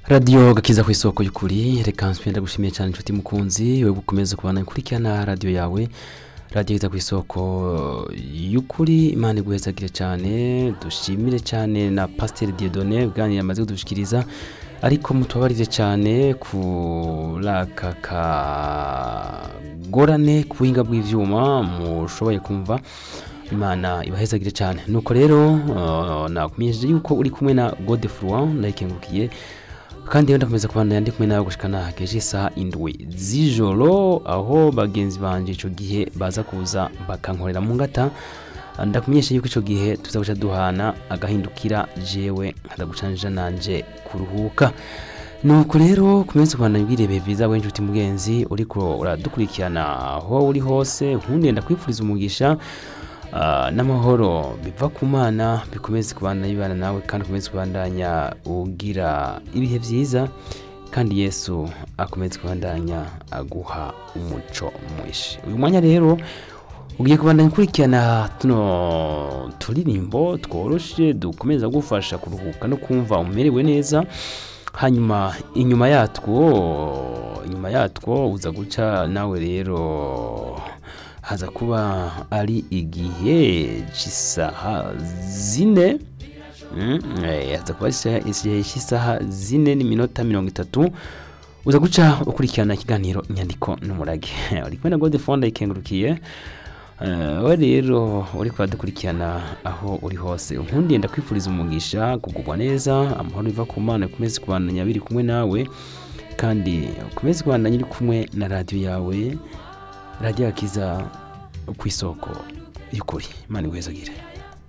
radiyo gakiza ku isoko y'ukuri reka nsubira gushimiye cyane inshuti mukunzi we gukomeza kubana ukurikirana radiyo yawe radiyo gakiza ku isoko y'ukuri imana iguhezagire cyane dushimire cyane na pasiteri diyodone ubwanire amaze kudushikiriza ariko mutubabarire cyane kuri aka kagorane ku buhinga bw'ibyuma mushoboye kumva imana ibahezagire cyane nuko rero uh, nakumenyesheje yuko uri kumwe na godefroi ndayikengukiye kandi rero ndakomeza kubandanya ndi kumwe nawe gushikana hakeje isaha indwi z'ijoro aho bagenzi banje ico gihe baza kuza bakankorera mu ngata ndakumenyesha yuko ico gihe tuza guca duhana agahindukira jewe nkadagucanija nanje kuruhuka nuko rero kumensi kubandanya ubwirebeye vyiza we nshuti mugenzi uriko uradukurikirana aho uri hose nkundiye ndakwifuriza umugisha Ah, n'amahoro biva ku mana bikomeze kubandanya bibana nawe kandi ukomeze kubandanya ugira ibihe byiza kandi yesu akomeze kubandanya aguha umuco mwinshi uyu mwanya rero ugiye kubandanya ukurikirana tuno turirimbo tworoshe dukomeza gufasha kuruhuka no kumva umerewe neza hanyuma inyuma yatwo inyuma yatwo uza guca nawe rero haza kuba ari igihe cy'isaha zine Mm, eh, haza kuba ari isaha- igihe cy'isaha zine n'iminota mirongo itatu uza guca ukurikirana ikiganiro inyandiko n'umurage uri kumwe na godefone ikengurukiye Eh, we rero uri kubadukurikirana aho uri hose nkundiye ndakwifuriza umugisha kugubwa neza amahoro biva ku mana ukomeze kubandanya biri kumwe nawe kandi ukomeze kubandanya uri kumwe na radiyo yawe radiyo yakiza ku isoko y'ukuri imana iguhezagire